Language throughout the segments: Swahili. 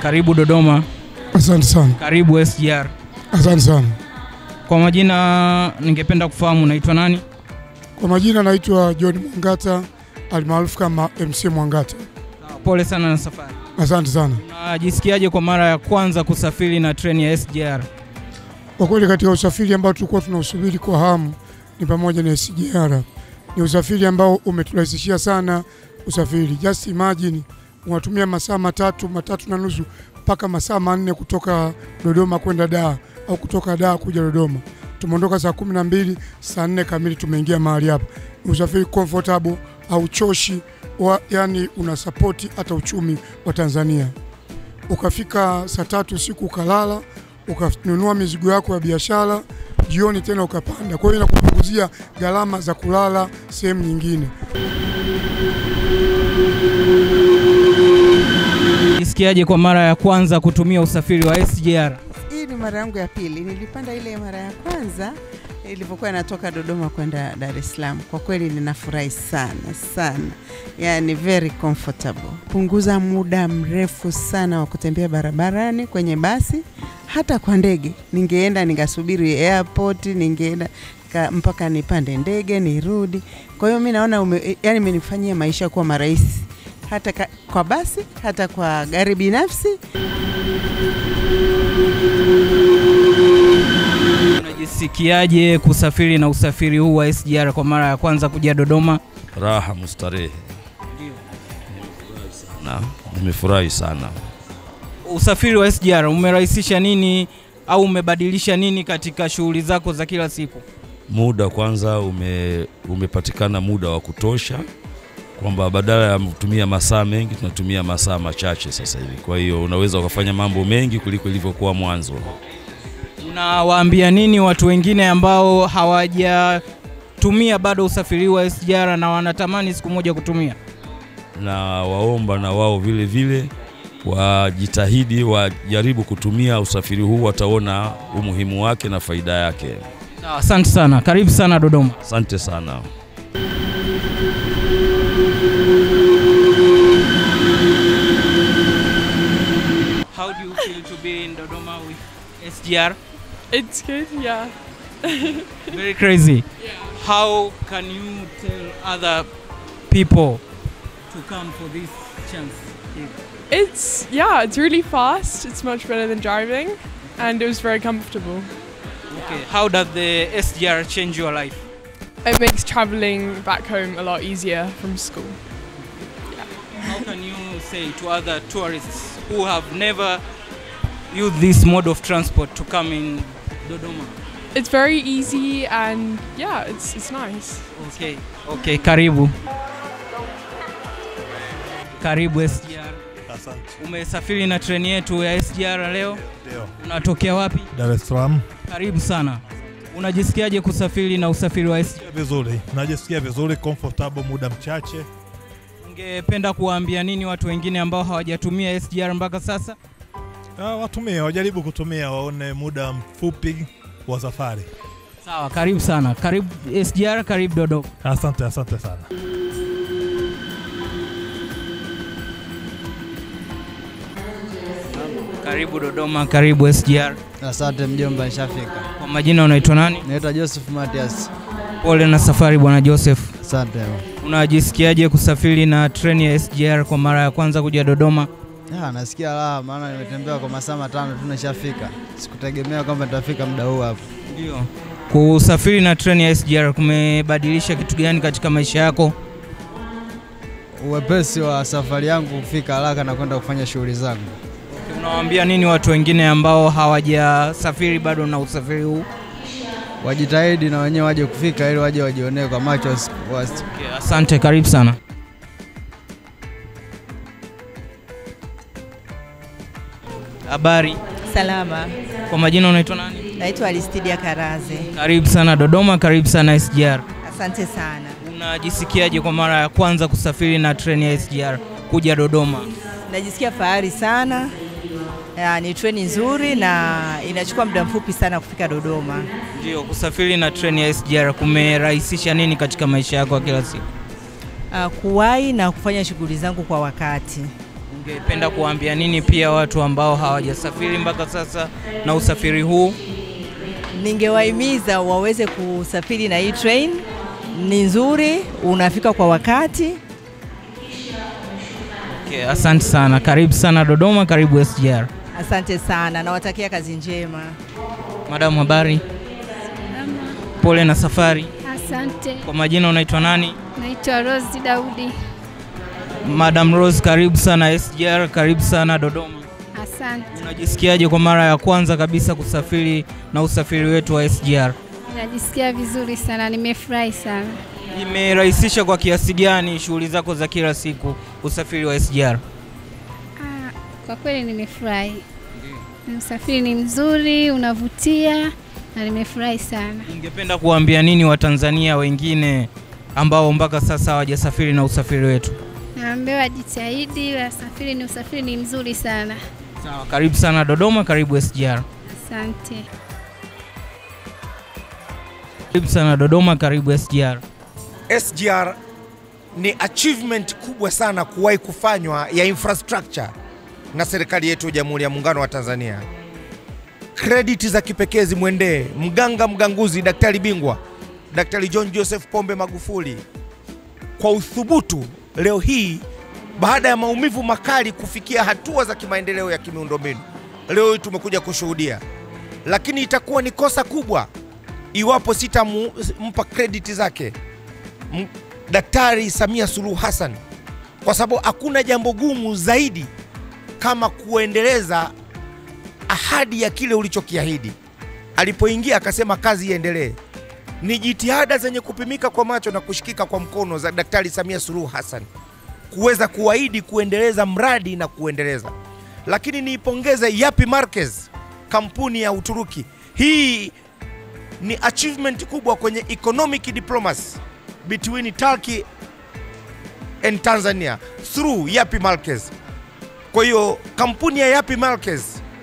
Karibu Dodoma, Asante sana, karibu SGR. asante sana. Kwa majina, ningependa kufahamu unaitwa nani? Kwa majina naitwa John Mwangata almaarufu kama MC Mwangata. Pole sana na safari. Asante sana. Unajisikiaje kwa mara ya kwanza kusafiri na treni ya SGR? Kwa kweli katika usafiri ambao tulikuwa tunausubiri kwa hamu ni pamoja na SGR. Ni usafiri ambao umeturahisishia sana usafiri. Just imagine unatumia masaa matatu matatu na nusu mpaka masaa manne kutoka Dodoma kwenda Dar au kutoka Dar kuja Dodoma. Tumeondoka saa kumi na mbili, saa nne kamili tumeingia mahali hapa. Ni usafiri comfortable, hauchoshi, wa- yani una sapoti hata uchumi wa Tanzania. Ukafika saa tatu usiku ukalala, ukanunua mizigo yako ya biashara, jioni tena ukapanda. Kwa hiyo inakupunguzia gharama za kulala sehemu nyingine. Jisikiaje kwa mara ya kwanza kutumia usafiri wa SGR? Hii ni mara yangu ya pili. Nilipanda ile mara ya kwanza ilivyokuwa inatoka Dodoma kwenda Dar es Salaam. Kwa kweli ninafurahi sana sana, yani very comfortable. Punguza muda mrefu sana wa kutembea barabarani kwenye basi, hata kwa ndege. Ningeenda ningasubiri airport, ningeenda ka- mpaka nipande ndege nirudi. Kwa hiyo mi naona ume, yani imenifanyia maisha kuwa marahisi hata ka, kwa basi hata kwa gari binafsi Unajisikiaje kusafiri na usafiri huu wa SGR kwa mara ya kwanza kuja Dodoma? raha mustarehe. Na nimefurahi sana. Usafiri wa SGR umerahisisha nini au umebadilisha nini katika shughuli zako za kila siku? Muda kwanza ume, umepatikana muda wa kutosha, kwamba badala ya kutumia masaa mengi tunatumia masaa machache sasa hivi. Kwa hiyo unaweza ukafanya mambo mengi kuliko ilivyokuwa mwanzo. Unawaambia nini watu wengine ambao hawajatumia bado usafiri huu wa SGR na wanatamani siku moja kutumia? na waomba na wao vile vile wajitahidi, wajaribu kutumia usafiri huu, wataona umuhimu wake na faida yake. Sawa, Asante sana, karibu sana Dodoma. Asante sana. How do you feel to be in Dodoma with SGR? It's good, yeah. Very crazy. How can you tell other people to come for this chance? It's, yeah, it's really fast. It's much better than driving. And it was very comfortable. Okay. How does the SGR change your life? It makes traveling back home a lot easier from school. How can you say to other tourists who have never used this mode of transport to come in Dodoma? It's very easy and yeah, it's, it's nice. Okay. Okay, karibu. Karibu SGR. Asante. Umesafiri na treni yetu ya SGR leo? Ndio. Unatokea wapi? Dar es Salaam. Karibu sana. Unajisikiaje kusafiri na usafiri wa SGR? Vizuri. Najisikia vizuri, comfortable, muda mchache. Ungependa kuwaambia nini watu wengine ambao hawajatumia SGR mpaka sasa? Ah, watumie, wajaribu kutumia, waone muda mfupi wa safari. Sawa, karibu sana. Karibu SGR, karibu Dodoma. Asante, asante sana. Karibu Dodoma, karibu SGR. Asante mjomba, nishafika. Kwa majina unaitwa nani? Naitwa Joseph Matias. Pole na safari bwana Joseph. Asante. Unajisikiaje kusafiri na treni ya SGR kwa mara ya kwanza kuja Dodoma? Ah, nasikia raha maana nimetembea kwa masaa matano tu nishafika. Sikutegemea kwamba nitafika muda huu hapa. Ndio. Kusafiri na treni ya SGR kumebadilisha kitu gani katika maisha yako? Uwepesi wa safari yangu kufika haraka na kwenda kufanya shughuli zangu. Unawaambia nini watu wengine ambao hawajasafiri bado na usafiri huu? Wajitahidi na wenyewe waje kufika ili waje wajionee kwa macho wasi- wasi- Okay, asante, karibu sana. Habari, Salama, kwa majina unaitwa nani? naitwa Aristidia Karaze. Karibu sana Dodoma, karibu sana SGR. Asante sana. Unajisikiaje kwa mara ya kwanza kusafiri na treni ya SGR kuja Dodoma? Najisikia fahari sana. Ya, ni treni nzuri na inachukua muda mfupi sana kufika Dodoma. Ndio, kusafiri na treni ya SGR kumerahisisha nini katika maisha yako ya kila siku? Uh, kuwahi na kufanya shughuli zangu kwa wakati. Ungependa kuwaambia nini pia watu ambao hawajasafiri mpaka sasa na usafiri huu? Ningewahimiza waweze kusafiri na hii train, ni nzuri, unafika kwa wakati. Okay, asante sana. Karibu sana Dodoma, karibu SGR. Asante sana, nawatakia kazi njema. Madam, habari? Pole na safari. Asante. Kwa majina unaitwa nani? Naitwa Rose Daudi. Madam Rose, karibu sana SGR, karibu sana Dodoma. Asante. Unajisikiaje kwa mara ya kwanza kabisa kusafiri na usafiri wetu wa SGR? Najisikia vizuri sana, nimefurahi sana. Imerahisisha kwa kiasi gani shughuli zako za kila siku usafiri wa SGR? Ah, kwa kweli nimefurahi. Usafiri ni mzuri, unavutia na nimefurahi sana. Ungependa kuwaambia nini Watanzania wengine ambao mpaka sasa hawajasafiri na usafiri wetu? Naambiwa wajitahidi, wasafiri ni usafiri ni mzuri sana. Sawa, karibu sana Dodoma, karibu SGR. Asante. Karibu sana Dodoma, karibu SGR. SGR ni achievement kubwa sana kuwahi kufanywa ya infrastructure na serikali yetu ya Jamhuri ya Muungano wa Tanzania. Credit za kipekee zimwendee mganga mganguzi, daktari bingwa, Daktari John Joseph Pombe Magufuli kwa uthubutu leo hii baada ya maumivu makali kufikia hatua za kimaendeleo ya kimiundombinu. Leo hii tumekuja kushuhudia, lakini itakuwa ni kosa kubwa iwapo sitampa krediti zake M- Daktari Samia Suluhu Hassan, kwa sababu hakuna jambo gumu zaidi kama kuendeleza ahadi ya kile ulichokiahidi. Alipoingia akasema kazi iendelee. Ni jitihada zenye kupimika kwa macho na kushikika kwa mkono za Daktari Samia Suluhu Hassan kuweza kuahidi kuendeleza mradi na kuendeleza. Lakini niipongeze Yapi Marquez, kampuni ya Uturuki. Hii ni achievement kubwa kwenye economic diplomacy between Turkey and Tanzania through Yapi Marquez. Kwa hiyo kampuni ya Yapi Marquez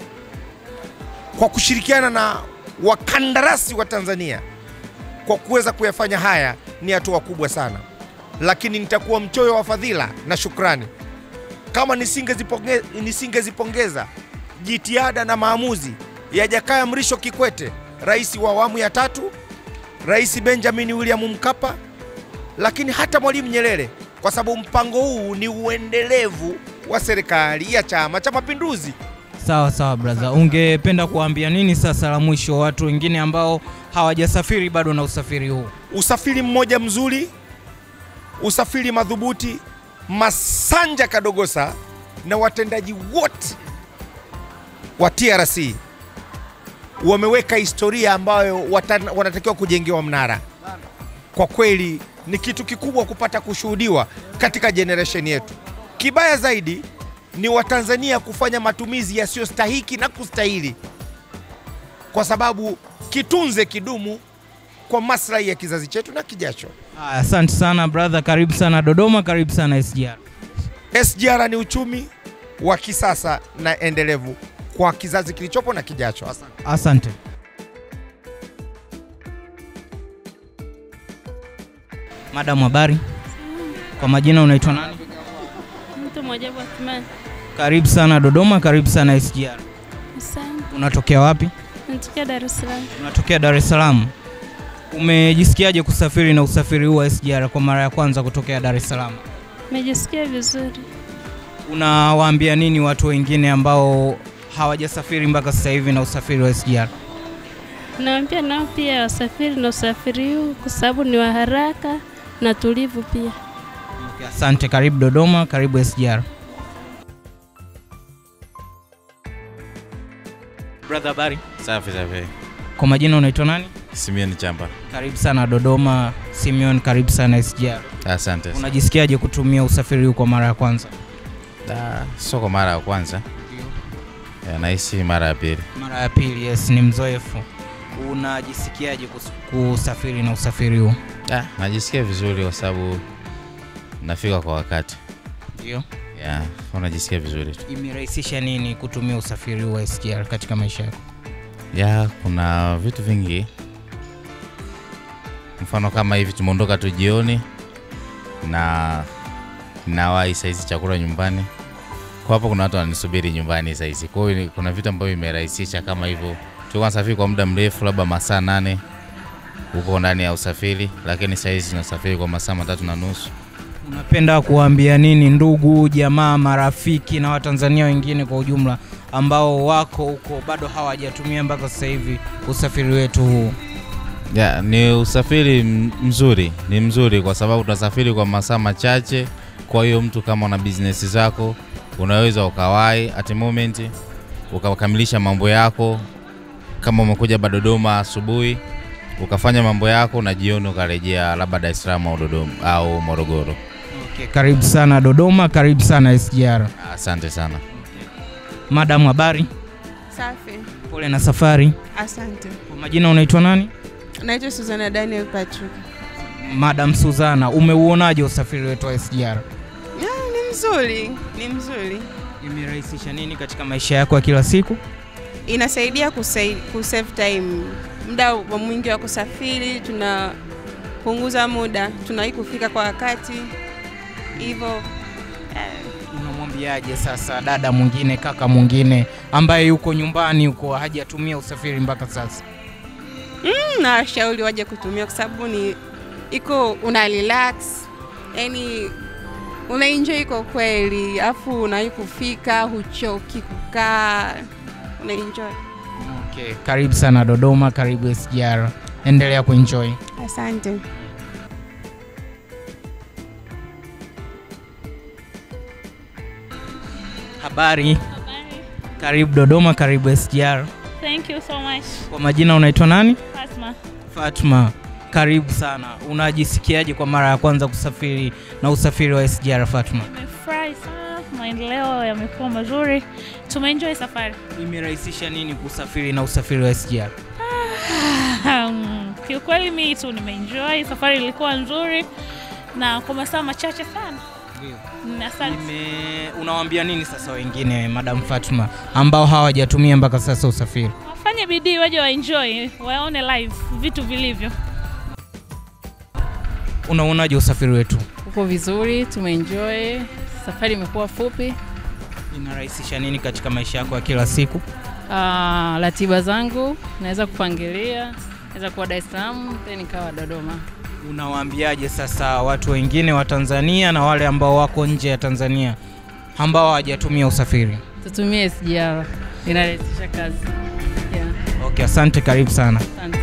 kwa kushirikiana na wakandarasi wa Tanzania kwa kuweza kuyafanya haya ni hatua kubwa sana, lakini nitakuwa mchoyo wa fadhila na shukrani kama nisingezipongeza nisingezipongeza jitihada na maamuzi ya Jakaya Mrisho Kikwete, rais wa awamu ya tatu, Rais Benjamin William Mkapa, lakini hata Mwalimu Nyerere, kwa sababu mpango huu ni uendelevu wa serikali ya Chama cha Mapinduzi. Sawa sawa brother, ungependa kuwaambia nini sasa la mwisho watu wengine ambao hawajasafiri bado na usafiri huu? Usafiri mmoja mzuri, usafiri madhubuti. Masanja Kadogosa na watendaji wote wa TRC wameweka historia ambayo wata- wanatakiwa kujengewa mnara. Kwa kweli ni kitu kikubwa kupata kushuhudiwa katika generation yetu. Kibaya zaidi ni Watanzania kufanya matumizi yasiyostahiki na kustahili, kwa sababu kitunze kidumu kwa maslahi ya kizazi chetu na kijacho. Haya, Asante sana brother, karibu sana Dodoma, karibu sana SGR. SGR ni uchumi wa kisasa na endelevu kwa kizazi kilichopo na kijacho. Asante. Asante. Madam, habari? Kwa majina unaitwa nani? Mtu Mwajabu Athmani. Karibu sana Dodoma, karibu sana SGR. Asante. Unatokea wapi? Natokea Dar es Salaam. Unatokea Dar es Salaam. Umejisikiaje kusafiri na usafiri huu wa SGR kwa mara ya kwanza kutokea Dar es Salaam? Nimejisikia vizuri. Unawaambia nini watu wengine ambao hawajasafiri mpaka sasa hivi na usafiri wa SGR? Nawaambia nao pia wasafiri na usafiri huu kwa sababu ni wa haraka na tulivu pia. Asante, karibu Dodoma, karibu SGR. Brother, habari? Safi safi. Kwa majina unaitwa nani? Simeon Chamba. Karibu sana Dodoma. Simeon, karibu sana SGR. Asante. Unajisikiaje kutumia usafiri huu kwa mara ya kwanza? Da, sio kwa mara ya kwanza. Ya, nahisi mara ya pili. Mara ya pili, yes, ni mzoefu. Unajisikiaje kus- kusafiri na usafiri huu? Da, najisikia vizuri kwa sababu nafika kwa wakati. Ndio. Ya, unajisikia vizuri tu. Imerahisisha nini kutumia usafiri huu wa SGR katika maisha yako? Ya, kuna vitu vingi. Mfano kama hivi tumeondoka tu jioni na nawahi saizi chakula nyumbani. kwa hapo kuna watu wananisubiri nyumbani saizi. Kwa hiyo ni- kuna vitu ambavyo imerahisisha kama hivyo. Tulikuwa nasafiri kwa muda mrefu, labda masaa nane huko ndani ya usafiri, lakini saizi tunasafiri kwa masaa matatu na nusu. Unapenda kuwaambia nini ndugu, jamaa, marafiki na Watanzania wengine kwa ujumla ambao wako huko bado hawajatumia mpaka sasa hivi usafiri wetu huu? Ya, ni usafiri m- mzuri, ni mzuri kwa sababu tunasafiri kwa masaa machache. Kwa hiyo mtu kama una business zako unaweza ukawai at the moment ukakamilisha mambo yako, kama umekuja ba Dodoma asubuhi ukafanya mambo yako na jioni ukarejea labda Dar es Salaam au Dodoma au Morogoro. Okay, karibu sana Dodoma, karibu sana SGR. Asante sana. Madam, habari? Safi, Pole na safari. asante. Kwa majina unaitwa nani? Naitwa Suzana Daniel Patrick. Madam Suzana, umeuonaje usafiri wetu wa SGR? Ya, ni mzuri, ni mzuri. Imerahisisha nini katika maisha yako ya kila siku? Inasaidia kusai- kusave time, muda wa mwingi wa kusafiri, tunapunguza muda, tunawai kufika kwa wakati hivyo. eh, Unamwambiaje sasa dada mwingine, kaka mwingine ambaye yuko nyumbani huko hajatumia usafiri mpaka sasa? mm, na washauri waje kutumia kwa sababu ni iko una relax, yani unaenjoy kwa kweli, afu unawai kufika, huchoki kukaa, unaenjoy. Okay, karibu sana Dodoma, karibu SGR. Endelea kuenjoy. Asante. Habari. Karibu Dodoma, karibu SGR. Thank you so much. Kwa majina unaitwa nani? Fatma. Fatma, karibu sana. Unajisikiaje kwa mara ya kwanza kusafiri na usafiri wa SGR Fatma? Nimefurahi sana, maendeleo yamekuwa mazuri, tumeenjoy safari. Imerahisisha nini kusafiri na usafiri wa SGR? Um, kiukweli mi tu nimeenjoy, safari ilikuwa nzuri na kwa masaa machache sana. Mm, Asante. Nime- Unawaambia nini sasa wengine, Madam Fatma, ambao hawajatumia mpaka sasa usafiri? Wafanye bidii waje waenjoy, waone live vitu vilivyo. Unaonaje usafiri wetu? Uko vizuri, tumeenjoy. Safari imekuwa fupi. Inarahisisha nini katika maisha yako ya kila siku? Ah, ratiba zangu naweza kupangilia, naweza kuwa Dar es Salaam then nikawa Dodoma. Unawaambiaje sasa watu wengine wa Tanzania na wale ambao wako nje ya Tanzania ambao hawajatumia usafiri? Tutumie SGR, inarahisisha kazi. Yeah. Okay, asante, karibu sana. Asante.